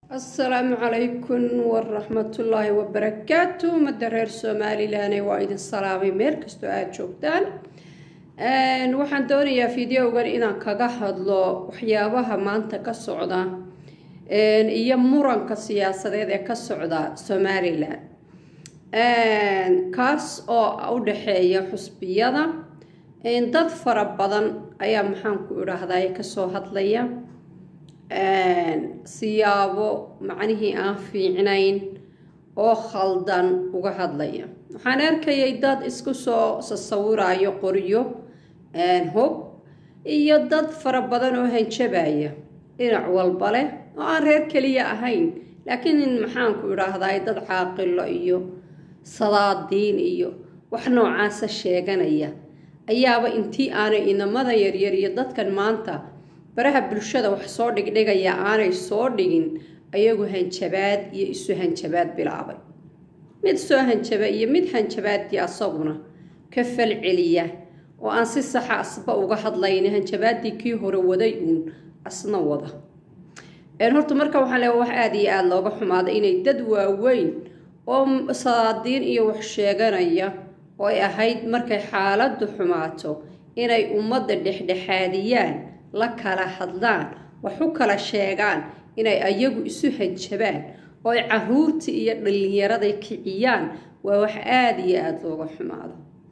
asalaamu calaykum waraxmatullaahi wabarakaatu ummadda reer somalilanee waa idin salaamay meel kastoo aada joogtaan waxaan doonayaa videogan inaan kaga hadlo waxyaabaha maanta ka socda iyo muranka siyaasadeed ee ka socda somalilan kaas oo u dhexeeya xusbiyada dad fara badan ayaa maxaanku idhaahdaa kasoo hadlaya siyaabo macnihii aan fiicnayn oo khaldan uga hadlaya waxaan arkayay dad isku soo sasawirayo qoryo hub iyo dad fara badan oo hanjabaya dhinac walba leh oo aan reer keliya ahayn laakiin maxaanku idhaahdaa dad caaqilo iyo sadaadiin iyo wax noocaasa sheeganaya ayaaba intii aanay inamada yaryar iyo dadkan maanta baraha bulshada wax soo dhigdhigaya aanay soo dhigin ayagu hanjabaad iyo isu hanjabaad bilaabay mid soo hanjaba iyo mid hanjabaadii asaguna ka falceliya oo aan si saxa asba uga hadlayn hanjabaadii kii hore waday uun asna wada horta marka waxaa le wax aada iyo aada looga xumaada inay dad waaweyn oo sadaadiin iyo wax sheeganaya oo ay ahayd markay xaaladdu xumaato inay ummadda dhexdhexaadiyaan la kala hadlaan wax u kala sheegaan inay ayagu isu hanjabaan oo ay caruurtii iyo dhallinyaraday kiciyaan waa wax aada iyo aada looga xumaado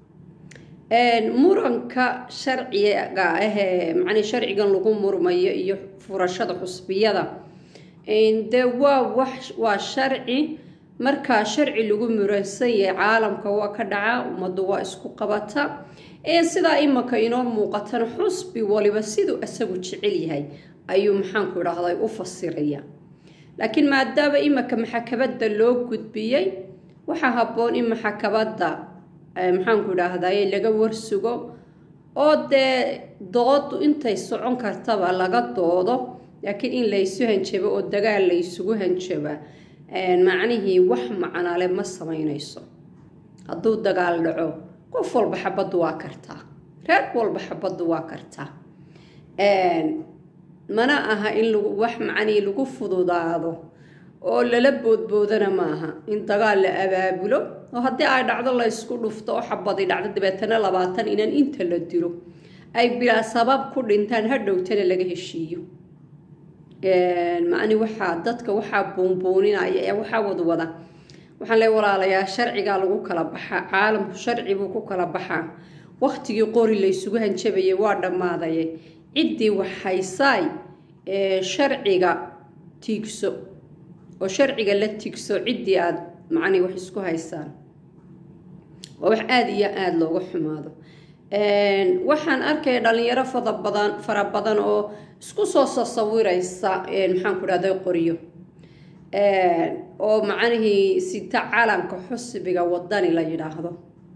muranka sharciga ahee macnii sharcigan lagu murmayo iyo furashada xusbiyada dee waa wax waa sharci markaa sharci lagu muransan yahay caalamka waa ka dhaca ummaddu waa isku qabata sidaa imanka inoo muuqatana xusbi waliba siduu isagu jecel yahay ayuu maxaanku idhaahday u fasiraya laakiin maadaama imanka maxakabadda loo gudbiyey waxaa habboon in maxakabadda maxaanku idhaahday laga warsugo oo dee doodu intay socon kartaba laga doodo laakiin in laysu hanjabo oo dagaal laysugu hanjaba macnihii wax macnale ma samaynayso hadduu dagaal dhaco qof walba xabaddu waa kartaa reer walba xabaddu waa kartaa mana aha in wax macnii lagu fududaado oo lala boodboodana maaha in dagaal la abaabulo oo haddii ay dhacdo laysku dhufto oo xabadi dhacdo dabeetana labaatan inan inta la dilo ay bilaa sabab ku dhintaan hadhowtana laga heshiiyo macni waxaa dadka waxaa buunbuuninaya ee waxaa wadwada waxaan le walaalayaa sharcigaa lagu kala baxaa caalamku sharci buu ku kala baxaa waktigii qori laysugu hanjabayay waa dhammaadaye ciddii wax haysaay sharciga tiigso oo sharciga la tiigso ciddii aada macnii wax isku haysaan waa wax aada iyo aada looga xumaado waxaan arkaya dhalinyaro fada badan fara badan oo isku soo sasawiraysa maxaan ku dhahday qoryo oo macnihii sita calanka xusbiga wadani la yidhaahdo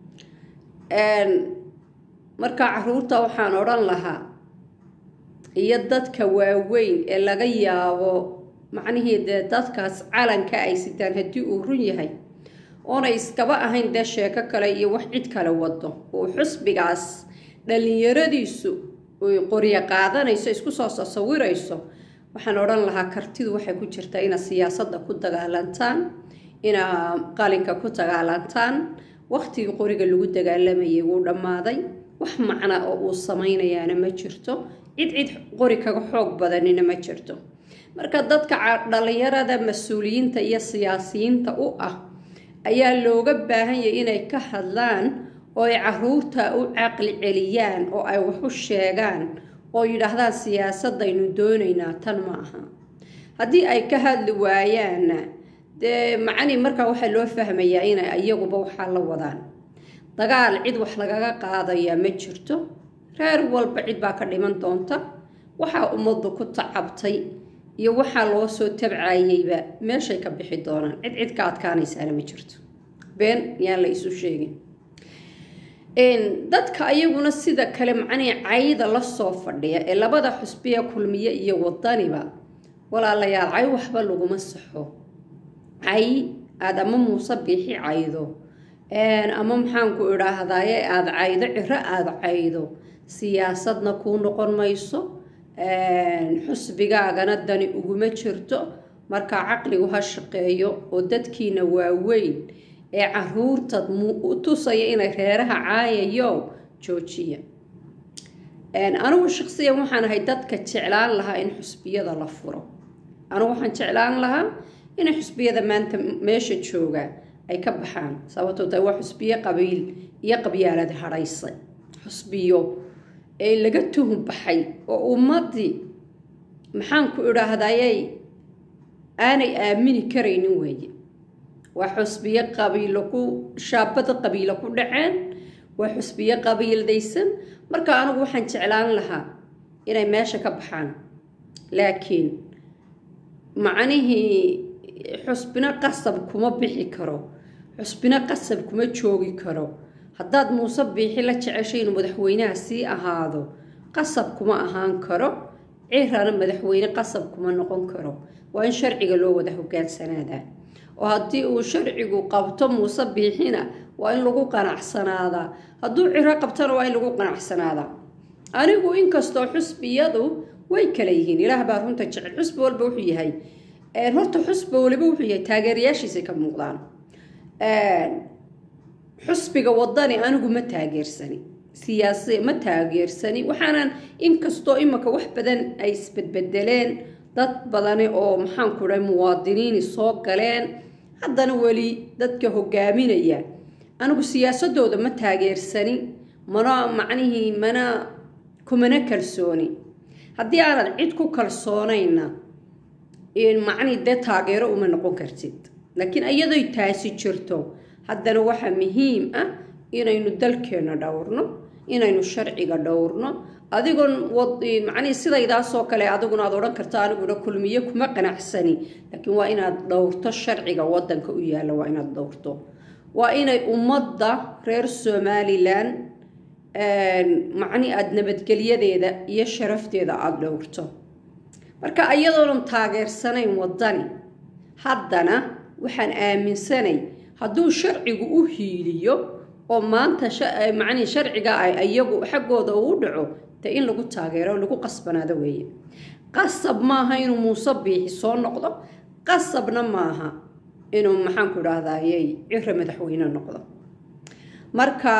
marka caruurta waxaan odhan lahaa iyo dadka waaweyn ee laga yaabo macnihii dee dadkaas calanka ay sitaan haddii uu run yahay oonay iskaba ahayn dee sheeko kale iyo wax cid kale wado oo xusbigaas dhallinyaradiisu qoryo qaadanayso isku soo sasawirayso waxaan odhan lahaa kartidu waxay ku jirtaa inaad siyaasadda ku dagaalantaan inaad qalinka ku dagaalantaan waktigii qoriga lagu dagaalamayay wuu dhammaaday wax macna oo uu samaynayaana ma jirto cid cid qori kaga xoog badanina ma jirto marka dadka dhallinyarada mas-uuliyiinta iyo siyaasiyiinta u ah ayaa looga baahan yahay inay ka hadlaan oo ay caruurta u caqli celiyaan oo ay wax u sheegaan oo yidhaahdaan siyaasadaynu doonaynaa tan ma aha haddii ay ka hadli waayaanna dee macni markaa waxaa loo fahmayaa inay iyaguba waxaa la wadaan dagaal cid wax lagaga qaadayaa ma jirto reer walba cid baa ka dhiman doonta waxaa ummaddu ku tacabtay iyo waxaa loo soo tabcayeyba meeshay ka bixi doonaan cid cid ka adkaanaysaana ma jirto been yaan la isu sheegin dadka ayaguna sida kale macnihii cayda la soo fadhiya ee labada xusbiya kulmiye iyo wadaniba walaalayaal cay waxba laguma saxo cay aada ama muuse biixi caydo ama maxaanku idhaahdaaye aada caydo ciro aada caydo siyaasadna kuu noqon mayso xusbigaagana dani uguma jirto markaa caqligu ha shaqeeyo oo dadkiina waaweyn ee caruurtad u tusaya inay reeraha caayayo joojiya anigu shaqsiyan waxaan ahay dadka jeclaan lahaa in xusbiyada la furo anigu waxaan jeclaan lahaa inay xusbiyada maanta meesha jooga ay ka baxaan sababtoo ta waa xusbiyo qabiil iyo qabyaalad hadhaysay xusbiyo ee laga tuhun baxay oo ummaddii maxaanku idhaahdayay aanay aamini karaynin weeye waa xusbiyo qabiilo ku shaabada qabiilo ku dhaceen waa xusbiyo qabiildaysan marka anigu waxaan jeclaan lahaa inay meesha ka baxaan laakiin macnihii xusbino qasab kuma bixi karo xusbino qasab kuma joogi karo haddaad muuse biixi la jeceshay inuu madaxweynaha sii ahaado qasab kuma ahaan karo cirana madaxweyne qasab kuma noqon karo waa in sharciga loo wada hogaansanaada oo haddii uu sharcigu qabto muuse biixina waa in lagu qanacsanaadaa hadduu ciro qabtona waa in lagu qanacsanaadaa anigu inkastoo xusbiyadu way kala yihiin ilaah baa runta jecel xusbi walba wuxuu yahay horta xusbi waliba wuxuu yahay taageerayaashiisay ka muuqdaan xusbiga wadani anigu ma taageersani siyaasi ma taageersani waxaanan inkastoo imika wax badan ay isbedbedeleen dad badani oo maxaanku dhahay muwaadiniini soo galeen haddana weli dadka hogaaminaya anigu siyaasadooda ma taageersani mana macnihii mana kumana kalsooni haddii aanad cid ku kalsoonayna macnihii dee taageero uma noqon kartid laakiin iyadoy taasi jirto haddana waxaa muhiim ah inaynu dalkeenna dhowrno inaynu sharciga dhowrno adigoon macnihii sidaydaasoo kale adiguna aad odhan karto aniguna kulmiye kuma qanacsani laakiin waa inaad dhowrto sharciga wadanka u yaalla waa inaad dhowrto waa inay ummadda reer somalilan macni aada nabadgelyadeeda iyo sharafteeda aada dhowrto marka iyadoonan taageersanayn wadani haddana waxaan aaminsanay hadduu sharcigu u hiiliyo oo maanta macnihi sharciga ay iyagu xaggooda uu dhaco dee in lagu taageero lagu qasbanaado weeye qasab maaha inuu muuse biixi soo noqdo qasabna maaha inuu maxaanku idhaahdayey ciro madaxweyne noqdo marka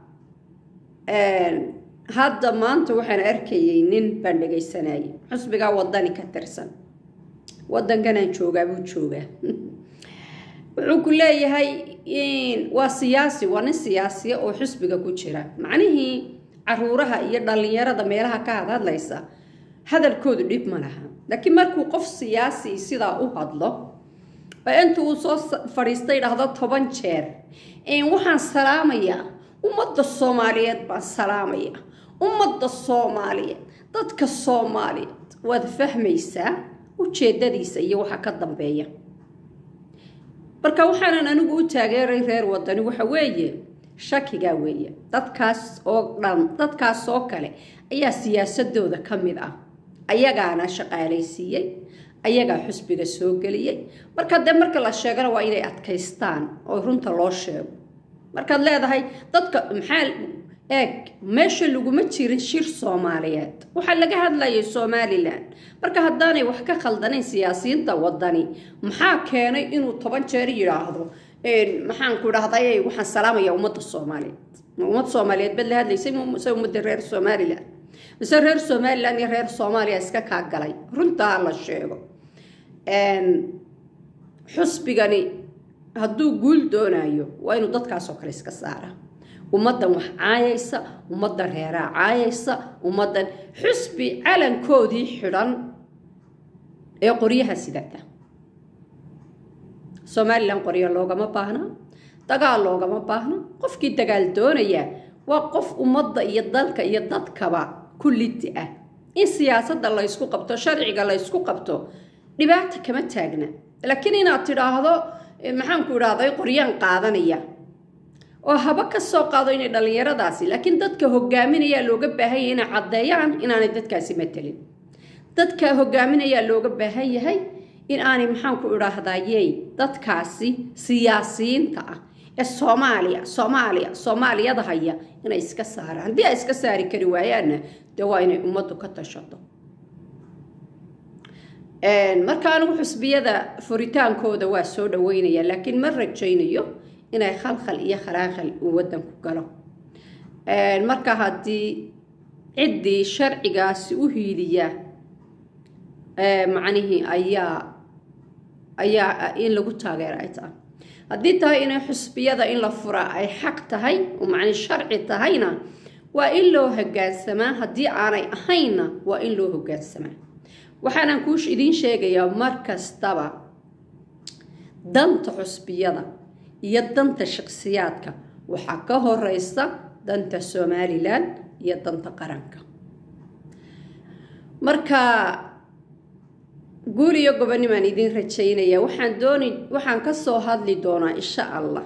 hadda maanta waxaan arkayay nin baan dhegaysanayay xusbigaa wadani ka tirsan wadankanaan joogaa buu joogaa wuxuu ku leeyahay waa siyaasi waa nin siyaasiya oo xusbiga ku jira macnihii caruuraha iyo dhallinyarada meelaha ka hadhadlaysa hadalkoodu dhib ma laha laakiin markuu qof siyaasi sidaa u hadlo oo inta uu soo fadhiistay dhahdo toban jeer waxaan salaamayaa ummadda soomaaliyeed baan salaamaya ummadda soomaaliyeed dadka soomaaliyeed waad fahmaysaa ujeedadiisa iyo waxa ka dambeeya marka waxaanan anigu u taageeray reer wadani waxa weeye shakigaa weeye dadkaas oo dhan dadkaas oo kale ayaa siyaasadooda ka mid ah ayagaana shaqaalaysiiyey ayagaa xusbiga soo geliyey marka dee marka la sheegana waa inay adkaystaan oo runta loo sheego markaad leedahay dadka maxaa eeg meesha laguma jirin shir soomaaliyeed waxaa laga hadlayay somalilan marka haddaanay wax ka khaldanayn siyaasiyiinta wadani maxaa keenay inuu toban jeer yidhaahdo maxaanku idhahday waxaan salaamaya ummadda soomaaliyeed ummad soomaaliyeed bad la hadlaysay mise ummadda reer somalilan mise reer somalilan iyo reer soomaaliya iska kaa galay runtaa la sheego xusbigani hadduu guul doonayo waa inuu dadkaasoo kale iska saara ummaddan wax caayaysa ummaddan reeraa caayaysa ummaddan xusbi calankoodii xidhan ee qoryaha sidata somalilan qoryo loogama baahna dagaal loogama baahna qofkii dagaal doonaya waa qof ummadda iyo dalka iyo dadkaba ku lidi ah in siyaasadda la ysku qabto sharciga la ysku qabto dhibaata kama taagna laakiin inaad tidhaahdo maxaanku idhahday qoryaan qaadanaya oo haba ka soo qaado inay dhallinyaradaasi laakiin dadka hogaaminayaa looga baahan yahay inay caddeeyaan inaanay dadkaasi matelin dadka hogaaminayaa looga baahan yahay in aanay maxaanku idhaahdayey dadkaasi siyaasiyiinta ah ee soomaaliya soomaaliya soomaaliyada haya inay iska saaraan haddii ay iska saari kari waayaanna dee waa inay ummaddu ka tashato marka anigu xusbiyada furitaankooda waa soo dhaweynaya laakiin ma rajaynayo inay khalkhal iyo khalaaqal uu waddanku galo marka haddii ciddii sharcigaasi u hiiliya macnihii ayaa ayaa in lagu taageera ay tahay haddii tahay inay xusbiyada in la furaa ay xaq tahay oo macni sharci tahayna waa in loo hogaansamaa haddii aanay ahaynna waa in loo hogaansamaa waxaanaan kuu idiin sheegayaa mar kastaba danta xusbiyada iyo danta shakhsiyaadka waxaa ka horeysa danta somalilan iyo danta qaranka marka guul iyo gobonimaan idiin rajaynaya waxaan dooni waxaan kasoo hadli doonaa insha allah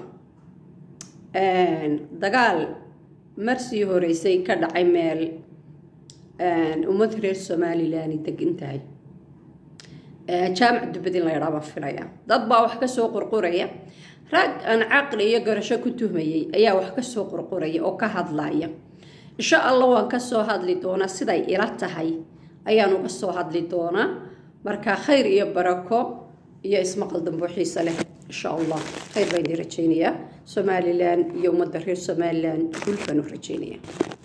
dagaal marsii horeysay ka dhacay meel ummad reer somalilan degan tahay jaamac dubadin la ydhaabaa filaya dad baa wax kasoo qurquraya rag aan caqli iyo garasho ku tuhmayay ayaa wax kasoo qurquraya oo ka hadlaya insha allah waan kasoo hadli doonaa siday ila tahay ayaan uga soo hadli doonaa marka khayr iyo barako iyo ismaqal dambo xiise leh insha allah khayr baan idin rajaynayaa somalilan iyo ummadda reer somalilan guul baan u rajaynayaa